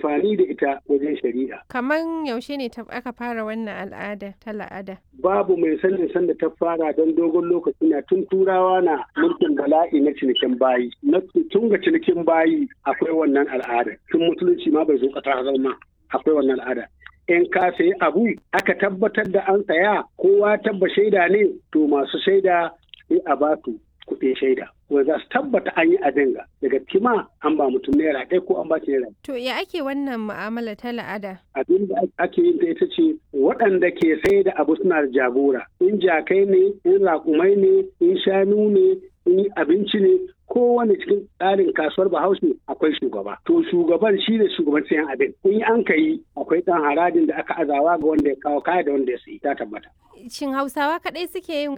amfani da ita wajen shari'a. Kaman yaushe ne aka fara wannan al'ada ta la'ada? Babu mai sanin sanda ta fara don dogon lokaci na tun turawa na mulkin bala'i na cinikin bayi. Na tun ga cinikin bayi akwai wannan al'ada. Tun musulunci ma bai zo ƙasa zama akwai wannan al'ada. in ka sayi abu aka tabbatar da an saya kowa tabba shaida ne to masu shaida sai a ba su kuɗin shaida wanda za su tabbata an yi abin ga daga kima an ba mutum naira ɗaya ko an ba shi naira. To ya ake wannan mu'amala ta la'ada? Abin da ake yin ta ita ce waɗanda ke sai da abu suna da jagora in jakai ne in raƙumai ne in shanu ne in abinci ne kowane cikin tsarin kasuwar bahaushe akwai shugaba to shugaban shi ne shugaban sayan abin in an ka yi akwai ɗan harajin da aka azawa ga wanda ya kawo kaya da wanda ya sayi ta tabbata shin hausawa kaɗai suke yin